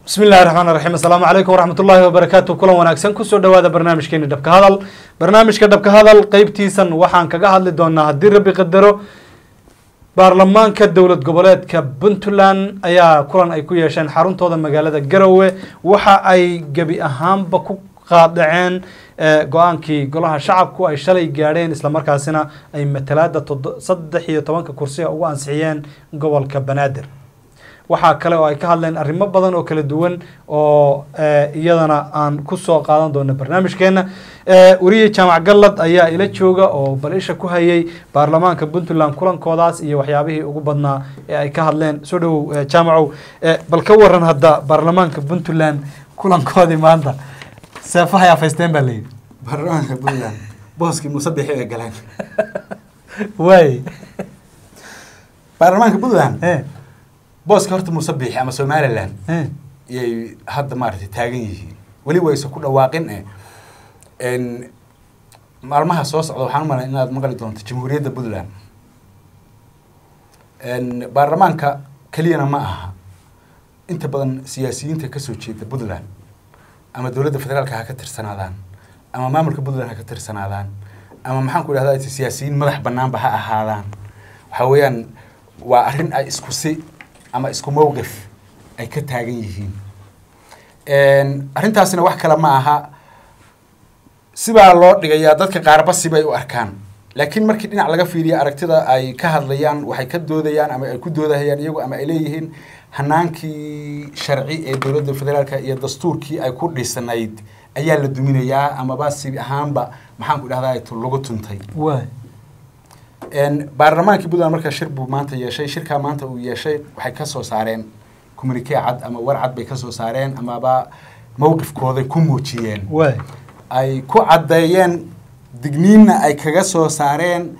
bismi illahi raxmaan raxiim assalaamu calaykum waraxmat ullaahi wabarakaatu kulan wanaagsan kusoo dhawaada barnaamijkeeni dhabka hadal barnaamijka dhabka hadal qeybtiisan waxaan kaga hadli doonaa haddii rabbi qadaro baarlamaanka dowlad goboleedka puntland ayaa kulan ay ku yeesheen xaruntooda magaalada garowe waxa ay gebi ahaanba ku qaadaceen go-aankii golaha shacabku ay shalay gaadheen islamarkaasina ay matalaada saddex iyo tobanka kursiga ugu ansixiyeen gobolka banaadir waxaa kale oo ay ka hadleen arrimo badan oo kala duwan oo iyadana aan kusoo qaadan doono barnaamijkeena weriye jaamac gallad ayaa ila jooga oo bal isha ku hayay baarlamaanka puntland kulankoodaas iyo waxyaabihii ugu badnaa ee ay ka hadleen soo dhawow jaamacow bal ka waran hadda baarlamaanka puntland kulankoodii maanta seefaha ay afaysteen baa layidhi baarlamaanka puntland booskii musabixi ay galeen waay baarlamaanka puntland e booska horta musabixi ama somaliland e iyay hadda maaragtay taagan yihiin weli wayse ku dhawaaqin e n maalmaha soo socda waxaan umalay inaad maqli doonto jamhuuriyadda puntland n baarlamaanka keliyana ma aha inta badan siyaasiyiinta kasoo jeeda puntland ama dowladda federaalka ha ka tirsanaadaan ama maamulka puntland ha ka tirsanaadaan ama maxaan ku idhahda siyaasiyiin madax banaanba ha ahaadaan waxa weeyaan waa arrin ay isku si ama isku mowqif ay ka taagan yihiin arrintaasina wax kale ma aha sibaa loo dhigayaa dadka qaarba sibay u arkaan laakiin markii dhinac laga fiiriya aragtida ay ka hadlayaan waxay ka doodayaan ama ay ku doodahayaan iyagu ama ay leeyihiin hanaankii sharci ee dowladda federaalka iyo dastuurkii ay ku dhisnayd ayaa la duminayaa amaba si ahaanba maxaan ku idhahdaa lagu tuntay waay baarlamaankii puntland markaa shir buu maanta yeeshay shirkaa maanta uu yeeshay waxay ka soo saareen communique cad ama war cad bay ka soo saareen amaba mowqifkooday ku muujiyeen waay ay ku caddeeyeen digniinna ay kaga soo saareen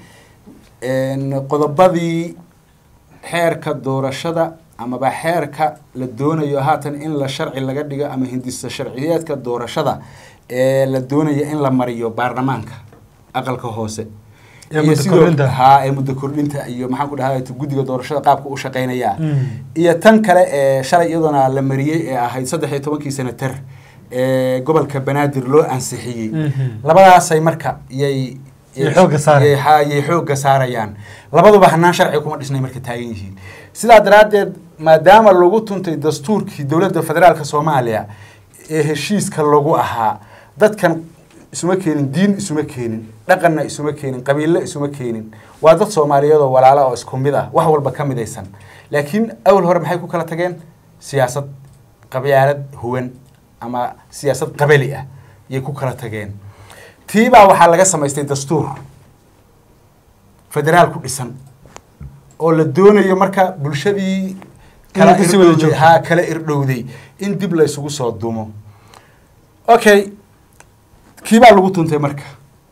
qodobadii xeerka doorashada amaba xeerka la doonayo haatan in la sharci laga dhigo ama hindisa sharciyeedka doorashada ee la doonayo in la mariyo baarlamaanka aqalka hoose Ee iyo muddo sidoo- kordhinta. haa ee muddo kordhinta iyo maxaan ku dhahay guddiga doorashada qaabka u shaqeynaya Mm. iyo tan kale ee shalay iyaduna la mariyey ee ahayd saddex iyo tobankii senatar ee gobolka banaadir loo ansixiyey Mhm. labadaasay marka yay Yay xoogga saarayaan. yay- haa, yay xoogga saarayaan labaduba hanaan sharci kuma dhisnay marka taagan yihiin sidaa daraaddeed maadaama lagu tuntay dastuurkii dowladda federaalka soomaaliya ee heshiiska lagu ahaa dadkan isuma keenin diin isuma keenin dhaqanna isuma keenin qabiille isuma keenin waa dad soomaaliyeed oo walaala oo isku mid ah wax walba ka midaysan laakiin awal hore maxay ku kala tageen siyaasad qabyaalad huwan ama siyaasad qabali ah yay ku kala tageen tiibaa waxaa laga samaystay dastuur federaal ku dhisan oo la doonayo marka bulshadii kala Inay kasii wada irdhowday- joogto. haa kala irdhowday in dib la isugu soo dumo okay kiibaa lagu tuntay marka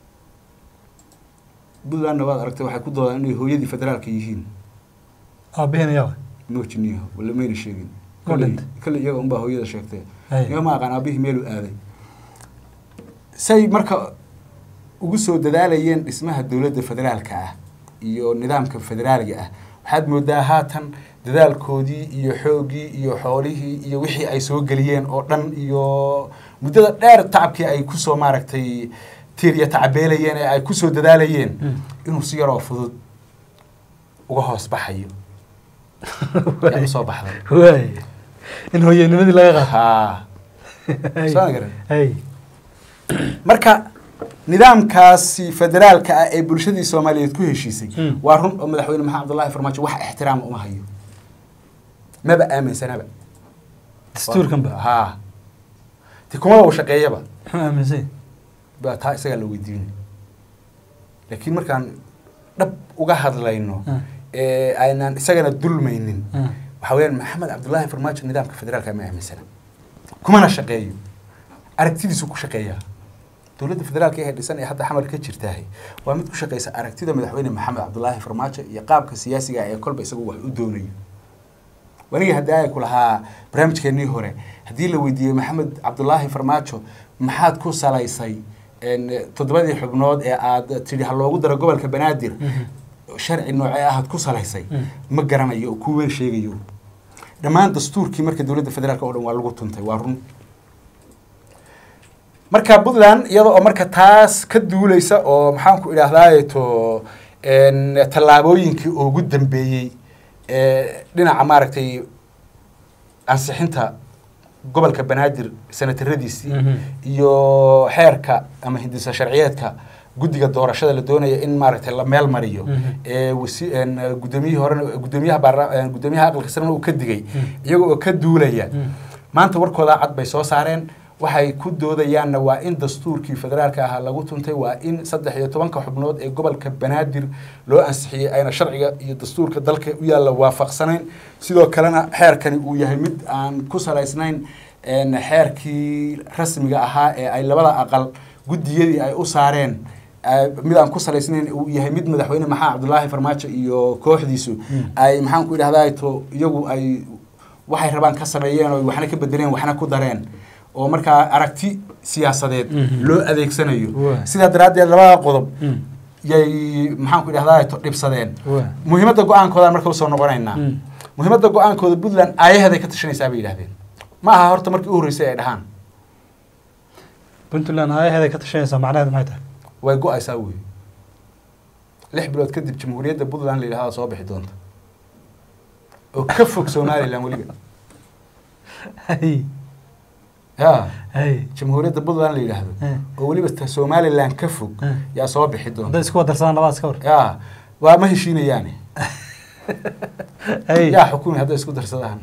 puntlandna waad aragtay waxay ku doodaan inay hooyadii federaalka yihiin aabaheen ayaa moojiniyo wala mayna sheegin Waa Kolley- dhintay. kolley iyaga unbaa hooyada sheegtay Hay. iyaga ma aqaan aabihii meeluu aaday say marka ugu soo dadaalayeen dhismaha dowladda federaalka ah iyo nidaamka federaaliga ah waxaad moodaa haatan dadaalkoodii iyo xooggii iyo xoolihii iyo wixii ay soo geliyeen oo dhan iyo muddada dheer tacabkii ay kusoo maaragtay tiirya tacabeelayeen ee ay kusoo dadaalayeen Mm. inuu si yaroo fudud uga hoos baxayo yaa usoo baxday waay in hooyanimadii laga qaado haa Hay. Soo garan. hay marka nidaamkaasi federaalka ah ee bulshadii soomaaliyeed ku heshiisay Mm. waa run oo madaxweyne maxamed abdullaahi farmaajo wax ixtiraama uma hayo maba aaminsanaba dastuurkan ba haa ti kumaba uu shaqeeyaba muxuu aaminsan baa taa isagaa la weydiinay laakiin markaan dhab uga hadlayno Mm. ee aynaan isagana dulmaynin Mm. waxaa weyaan maxamed cabdullaahi farmaajo nidaamka federaalka ma aaminsana kumana shaqeeyo aragtidiisu ku shaqeeyaa dowladda federaalka ee dhisan ee hadda xamar ka jirtaahay waa mid ku shaqeysa aragtida madaxweyne maxamed cabdullaahi farmaajo iyo qaabka siyaasiga ah ee kolba isagu wax u doonayo wanigii haddii ay ku lahaa barnaamijkeennii hore haddii la weydiiyey maxamed cabdullaahi farmaajo maxaad ku salaysay en, toddobadii xubnood ee aad tidhi ha loogu daro gobolka banaadir sharci noocee ahaad ku salaysay Mm. ma garanayo oo kuween sheegayo dhammaan dastuurkii marka dowladda federaalk oo dhan waa lagu tuntay waa run marka puntland iyada oo marka taas ka duuleysa oo maxaan ku idhaahdaay to tallaabooyinkii ugu dambeeyey dhinaca maaragtay ansixinta gobolka banaadir senataradiisii iyo xeerka ama hindisa sharciyeedka guddiga doorashada la doonaya in maaragtay la meel mariyo gudoomiyihii horena gudoomiyaha baarla gudoomiyaha aqalka sarena uu ka digay iyaga oo ka duulaya maanta warkooda cad bay soo saareen waxay ku doodayaanna waa in dastuurkii federaalka ahaa lagu tuntay waa in saddex iyo tobanka xubnood ee gobolka banaadir loo ansixiyey ayna sharciga iyo dastuurka dalka u yaalla waafaqsanayn sidoo kalena xeerkani uu yahay mid aan ku salaysnayn xeerkii rasmiga ahaa ee ay labada aqal guddiyadii ay u saareen mid aan ku salaysnayn uu yahay mid madaxweyne maxaa cabdulaahi farmaajo iyo kooxdiisu ay maxaan ku idhahdaa to iyagu ay waxay rabaan ka sameeyeen oo waxna ka bedeleen waxna ku dareen oo markaa aragti siyaasadeed loo adeegsanayo sidaa daraaddeed labada qodob yay maxaan ku idhahdaa to dhibsadeen muhiimadda go-aankoodaan marka usoo noqonaynaa muhiimadda go-aankooda puntland aayaheeday ka tashanaysaa bay yidhahdeen ma aha horta markii u horreysay ay dhahaan puntland aayaheeday ka tashanaysaa macnaheed maxay tahay way go-aysaa wey lix bilood kadib jamhuuriyadda puntland la yidhahdaa soo bixi doonta oo ka fog somalilan weliba ya jamhuuriyadda puntland la yidhaahdo oo weliba ta somalilan ka fog yaa soo bixi doonta hadday isku wadarsadaan labadaas ka hor ya waa ma heshiinayaane yaa xukumi hadday isku darsadaan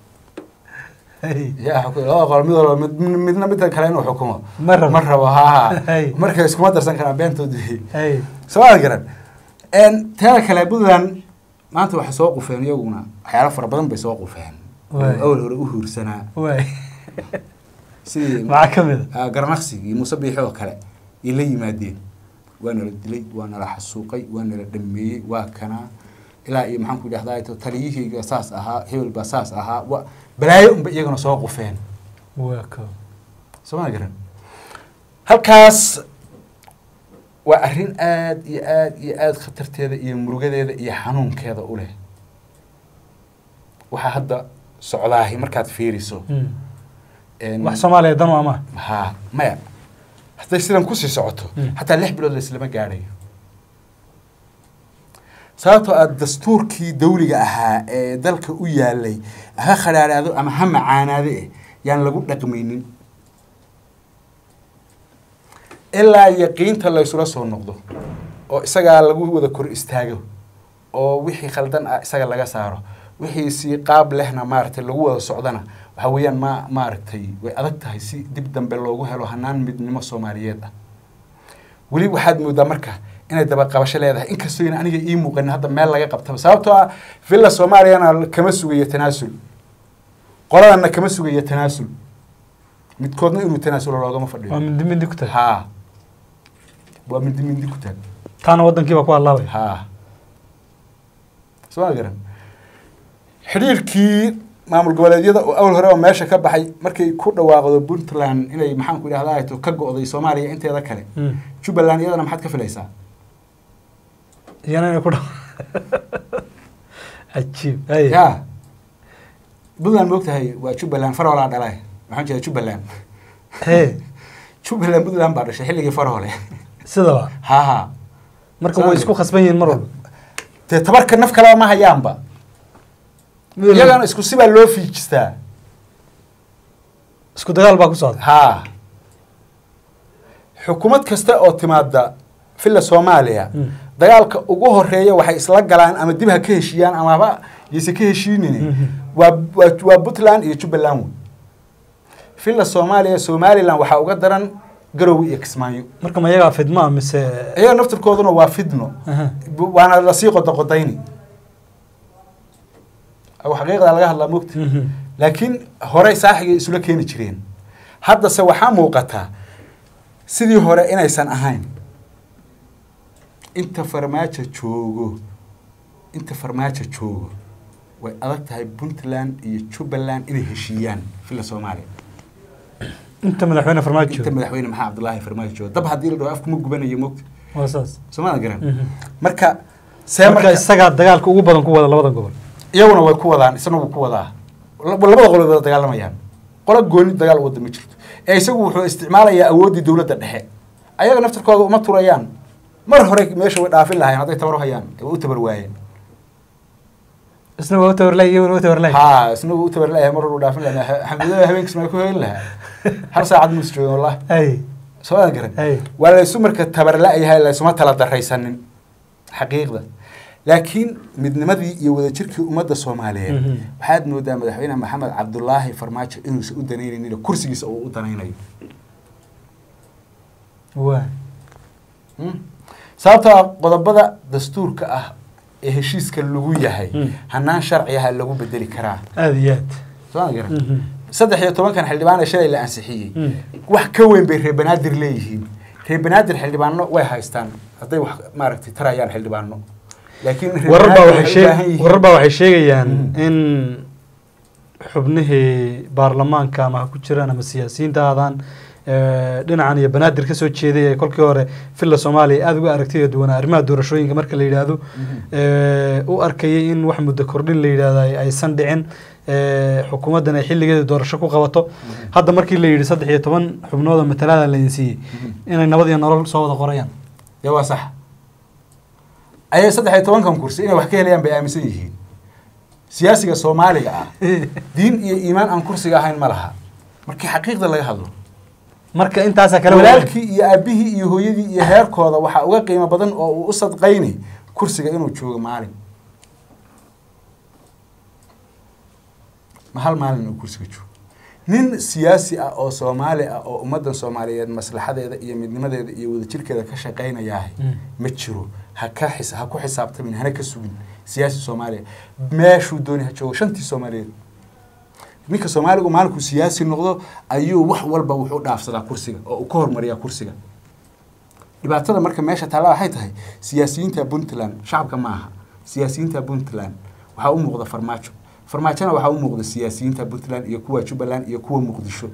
yaa xukumi labada qolo mid walba mid midna midka kale inuu xukumo Ma rabo. ma rabo ha Hey. marka iskuma darsan karaan beentoodii hey soo garan teeda kale puntland maanta waxay soo qufeen iyaguna waxyaalo fara badan bay soo qufeen Waay. oo awal hore u huursanaa waay sidii maxaa ka mid a ah, garnaqsigii muuse biixi oo kale ay la yimaadeen waa nala dilay waa nala xasuuqay waa nala dhameeyey waa kanaa ilaa iyo maxaan ku idhahdaa to taliyihayga saas ahaa hebel baa saas ahaa wa balaayo unba iyagana soo qufeen waa ko soo ma garan halkaas waa arrin aad iyo aad iyo aad khatarteeda iyo murugadeeda iyo xanuunkeeda u leh waxaa hadda socdaahi markaad fiiriso En- wax soomaaliya dan waa ma ha maya hadday sidan kusii socoto Mm. xataa lix bilood laislama gaadhayo sababtoo aad dastuurkii dawliga ahaa ee dalka u yaalay ha khadhaadhaado ama ha macaanaade eh yaan lagu dhaqmaynin ilaa yaqiinta laysula soo noqdo oo isagaa lagu wada kor istaago oo wixii khaldan ah isaga laga saaro wixii si qaab lehna maaragtay lagu wada socdana waxa weeyaan ma maaragtay way adag tahay si dib dambe loogu helo hanaan midnimo soomaaliyeed ah weli waxaad moodaa marka inay dabaqabasho leedahay inkastoo yna aniga ii muuqanin hadda meel laga qabtaba sababtoo ah villa soomaaliyana kama sugayo tanaasul qoladana kama sugayo tanaasul midkoodna inuu tanaasulo loogama waa fadhiyo mindi mindi ku tahay haa waa mindi mindi ku taag taana waddankiiba ku hadlaabay haa soo ma garan xidhiirkii maamul goboleedyada oo awal hore oo meesha ka baxay markay ku dhawaaqdo puntland inay maxaan ku idhahdaa to ka go'day soomaaliya inteeda kale Mm. jubbaland iyadana maxaad ka filaysaa iyana inay ku dha cajiib hay ya puntland moogtahay waa jubbaland farholaa dhalay maxaan jeeda jubbaland he jubbaland puntland baa dhashay xilligii farhole sidaba ha ha marka way isku khasban yihiin mar walba dee tabarka naf kaleba ma hayaanba Mid walba iyagana isku sibaa loo fiijistaa isku dagaal baa ku socda haa xukuumad kasta oo timaada villa soomaaliya Mm. dagaalka ugu horeeya waxay isla galaan ama dib ha ka heshiiyaan ama haba yayse ka heshiinin Mhm. waa waa waa puntland iyo jubbaland wey villa soomaaliya somaliland waxaa uga daran garowe iyo kismaayo marka ma iyagaa fidmaa mise iyaga naftirkooduna waa fidno Aha. bu- waana lasii qodoqodayni aw xaqiiqda laga hadlaa mogta Mhm. laakiin horey saaxigay isula keeni jireen haddase waxaa muuqataa sidii hore inaysan ahayn inta farmaajo joogo inta farmaajo joogo way adag tahay puntland iyo jubbaland inay heshiiyaan villa soomaaliya inta madaxweyne farmaajo inta madaxweyne maxaa cabdulaahi farmaajo joogo dab haddii la dhaho afkuma gubanayo mogta waa saas soomada garan Mhm. marka see marka marka isagaa dagaalka ugu badan ku wada labadan gobol iyaguna way ku wadaan isna wuu ku wadaa labada qolo wada dagaalamayaan qolo gooni dagaal wada ma jirto ee isagu wuxuu isticmaalayaa awooddii dowladda dhexe ayaga naftarkooda uma turayaan mar hore meesha way dhaafin lahayen hadday tabar u hayaan way u tabar waayeen isna waa u tabarlay iyaguna u tabarlay ha isna wuu u tabar layahay mar hore u dhaafin lahaa xamdulilah habeenkiis ma ku heli lahaa hal saacad muus joogin wallahi ay soo aan garan ay waa laysu marka tabar la-yahay laysuma tala daraysanin xaqiiqda laakiin midnimadii iyo wadajirkii ummadda soomaaliyeed Mhm. waxaad moodaa madaxweyne maxamed cabdulaahi farmaajo inuusan u danaynaynin kursigiisa uu u danaynayo waa Mm. sababtoo ah qodobada dastuurka ah ee heshiiska lagu yahay Mm. hanaan sharciyaha lagu bedeli karaa aada iyo aad soo aan garan Mhm. saddex iyo tobankan xildhibaan ee shalay la ansixiyey Mm. wax ka weyn bay reer banaadir leeyihiin reer banaadir xildhibaano way haystaan hadday wax maaragtay tarayaan xildhibaano laakiin reer warar baa banaadir waxay waxay u baahan sheeg yihiin- warar baa waxay sheegayaan Mhm. in xubnihii baarlamaanka ama ha ku jiraan ama siyaasiyiinta aadaan eh, dhinacan iyo banaadir ka soo jeeday ee kolkii hore villa soomaaliya aada uga aragtida duwanaa arrimaha doorashooyinka marka la yidhaahdo Mhm. eh, u arkayay in wax muddo kordhin la yidhaahdo ay- aysan dhicin eh, xukuumaddan ay xilligeeda doorasho ku qabato hadda markii la yidhi saddex iyo toban xubnooda matalaada la siiyey Mhm. inay nabad iyo nolol soo wada qorayaan dee waa sax ayay saddex iyo tobankan kursi inay wax ka helayaan bay aaminsan yihiin siyaasiga soomaaliga ah diin iyo iimaan aan kursiga ahayn ma laha markii xaqiiqda laga hadlo marka intaasaa kale walaalkii iyo aabihii iyo hooyadii iyo heerkooda waxaa uga qiimo badan oo uu u sadqayni kursiga inuu joogo maalin ma hal maalin inuu kursiga joogo nin siyaasi ah oo soomaali ah oo ummaddan soomaaliyeed maslaxadeeda iyo midnimadeeda iyo wadajirkeeda ka shaqaynayaahay Mm. ma jiro ha ka xis ha ku xisaabtamin hana ka sugin siyaasi soomaaliya meeshuu dooni ha joogo shantii soomaaliyeed ninka soomaaligu maalinkuu siyaasi noqdo ayuu wax walba wuxuu dhaafsadaa kursiga oo uu ka hormariyaa kursiga dhibaatada marka meesha taalla waxay tahay siyaasiyiinta puntland shacabka ma aha siyaasiyiinta puntland waxaa u muuqda farmaajo farmaajona waxaa u muuqda siyaasiyiinta puntland iyo kuwa jubbaland iyo kuwa muqdisho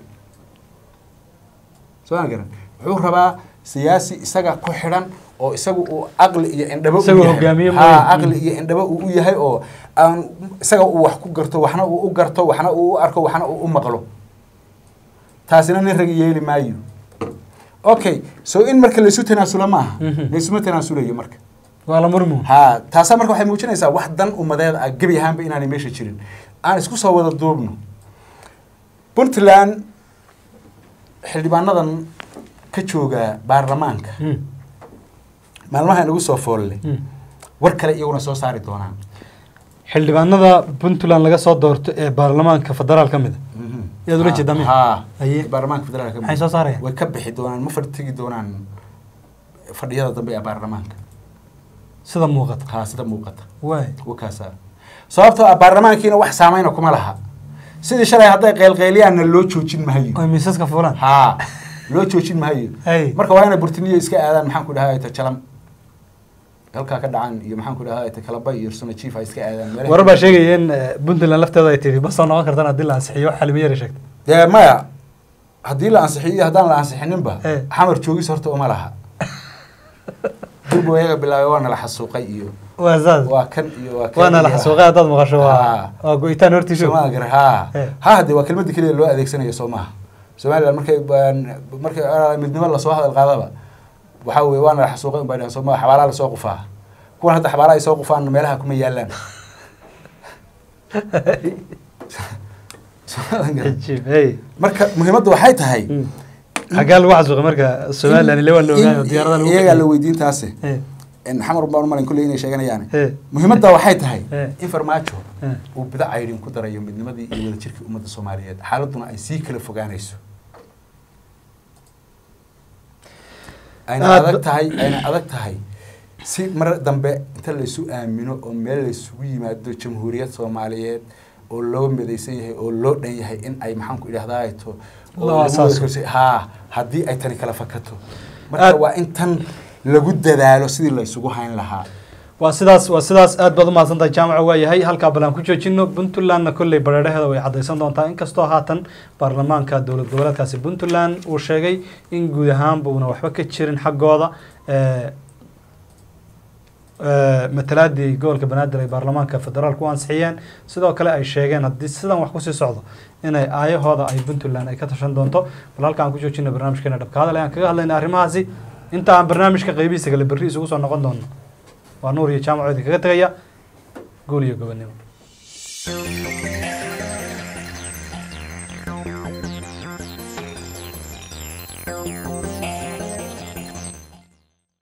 soo ma garan wuxuu rabaa siyaasi isaga ku xidhan oo isagu uu caqli iyo indhabo u Isagoo yahay. hogaamiye Ha, mooye. caqli iyo indhabo uu u yahay oo aan isaga uu wax ku garto waxna uu u garto waxna uu u arko waxna uu u maqlo taasina nin rag yeeli maayo okay so in marka laysu tanaasulo ma aha Mhm. laysuma tanaasulayo marka waa la murmu ha taasaa marka waxay muujinaysaa wax dan umadeed ah gebi ahaanba inaanay meesha jirin aan isku soo wada duubno puntland xildhibaanadan ka jooga baarlamaanka Mm. maalmaha inagu soo foolle Mm. war kale iyaguna soo saari doonaan xildhibaanada puntland laga soo doorto ee baarlamaanka federaal ka mid a Yaad ula jeedaa miya? ha Haye. baarlamaanka federaalka maxay soo saarayaan way ka bixi doonaan ma fadhigi doonaan fadhiyada dambe ee baarlamaanka sida muuqata ha sida muuqata waay wakaasa sababtoo ah baarlamaankiina wax saameyna kuma laha sidii shalay hadday qeylqeyliyaanna loo joojin mahayo oy miisaska fuulaan ha loo joojin mahayo Hey. marka waa inay burtiniya iska aadaan maxaan ku dhahay ta jalam halkaa ka dhacan iyo maxaan ku dhahay ta kalaba iyo suna chief ay iska aadaan meelaha- warar baa sheegaya in eh, puntland lafteeda ay tiri ma soo noqon kartaan haddii la ansixiyo wax xalimo yara sheegtay dee maya haddii la ansixiyo iyo haddaan la ansixininba Eh. xamar joogis horta uma laha durbu ayaga bilaabay waana la xasuuqay iyo waa saas waa kan iyo waa kan waana la iyo- xasuuqay haddaad maqasho waa Ha. waa go-itaan hortiisho Soomaa gar ha Eh. ha hadde waa kelmadda keliya loo adeegsanayo soo maaha somaliland markay baan- markay ah, midnimo lasoo hadal qaadaba waxaa weye waana la xasuuqay un baa dhahan soo maaha xabaalaha lasoo qufaa kuwan hadda xabaalaha ay soo qufaan meelaha kuma yaalaan Soomaa gar. cajiib hey marka muhiimadda waxay tahay Mm. xaggaa lagu xasuuqay marka somaliland ile waa la ogaayo in- diyaarada lagu iyagaa la bixiyey. weydiintaasi Eh, in xamar baan malin kulley inay sheeganayaan eh, muhiimadda waxay tahay Eh. in farmaajo eh. uu bida caydhin ku darayo midnimadii iyo wadajirkii ummadda soomaaliyeed xaaladuna ay sii kala fogaanayso ayna Aad- adag tahay ayna adag tahay si mar dambe inta laysu aamino oo meel laysugu yimaado jamhuuriyad soomaaliyeed oo loo midaysan yahay oo loo dhan yahay in ay maxaan ku idhahdaa to oo Loo lagu asaaso. wada- haa haddii ay tani kala fakato marka Aad- waa in tan lagu dadaalo sidii laysugu hayn lahaa waa sidaas waa sidaas aad baad umahadsantahay jaamaca waa yahay halkaa bal aan ku joojino puntlandna kolley bareeraheeda way caddaysan doontaa inkastoo haatan baarlamaanka dowlad goboleedkaasi puntland uu sheegay in guud ahaanba uuna waxba ka jirin xaggooda Eh, matalaadii gobolka banaadir ay baarlamaanka federaalka u ansixiyeen sidoo kale ay sheegeen haddii sidan wax kusii socdo inay aayahooda ay puntland ay ka tashan doonto bal halka aan ku joojina barnaamijkeena dhabka hadal ayaan kaga hadlayna arrimahaasi inta aan barnaamijka qeybihiisa kale berri isugu soo noqon doono waa nuur iyo jaamacoodi kaga tegaya guul iyo gobonimo